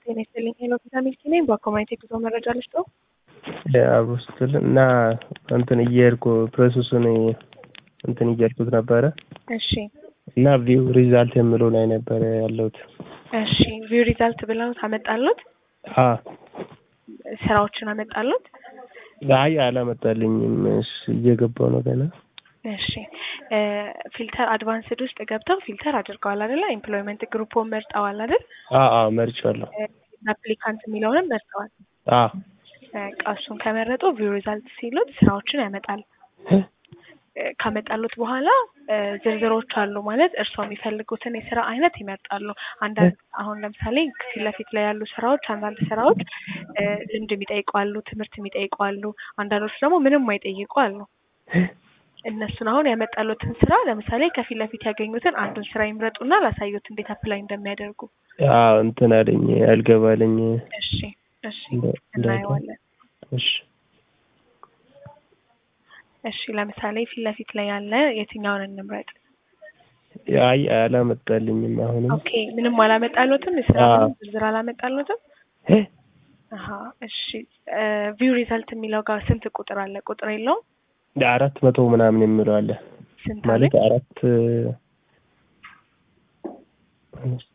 ጤና ይስጥልኝ። ሄሎ ቪታሚን ሲ ነኝ። በኮሚኒቲ ጉዞ መረጃ ልስጠው። አብሮ ስትል እና እንትን እየሄድኩ ፕሮሰሱን እንትን እያልኩት ነበረ እሺ እና ቪው ሪዛልት የምለው ላይ ነበረ ያለሁት። እሺ ቪው ሪዛልት ብለው ታመጣሉት አ ስራዎችን አመጣሉት። አይ አላመጣልኝም። እሺ እየገባው ነው ገና። እሺ ፊልተር አድቫንስድ ውስጥ ገብተው ፊልተር አድርገዋል አይደለ? ኤምፕሎይመንት ግሩፕን መርጠዋል አይደል? አ አ መርጫለሁ። አፕሊካንት የሚለውንም መርጠዋል። አ በቃ እሱን ከመረጡ ቪው ሪዛልት ሲሉት ስራዎችን ያመጣል። ካመጣሉት በኋላ ዝርዝሮች አሉ ማለት እርስዎ የሚፈልጉትን የስራ አይነት ይመርጣሉ። አንዳንድ አሁን ለምሳሌ ፊት ለፊት ላይ ያሉ ስራዎች አንዳንድ ስራዎች ልምድ የሚጠይቁ አሉ፣ ትምህርት የሚጠይቁ አሉ። አንዳንዶች ደግሞ ምንም አይጠይቁ አሉ። እነሱን አሁን ያመጣሉትን ስራ ለምሳሌ ከፊት ለፊት ያገኙትን አንዱን ስራ ይምረጡና ላሳዩት እንዴት አፕላይ እንደሚያደርጉ። አዎ እንትን አለኝ አልገባልኝ። እሺ እሺ እናየዋለን። እሺ እሺ ለምሳሌ ፊት ለፊት ላይ ያለ የትኛውን እንምረጥ? አይ አላመጣልኝም። አሁንም ኦኬ ምንም አላመጣሉትም። የስራ አዎ። ዝርዝር አላመጣሉትም። እ አሀ እሺ ቪው ሪዛልት የሚለው ጋር ስንት ቁጥር አለ? ቁጥር የለውም። አራት መቶ ምናምን የሚለው አለ ስንት ማለት አለ? አራት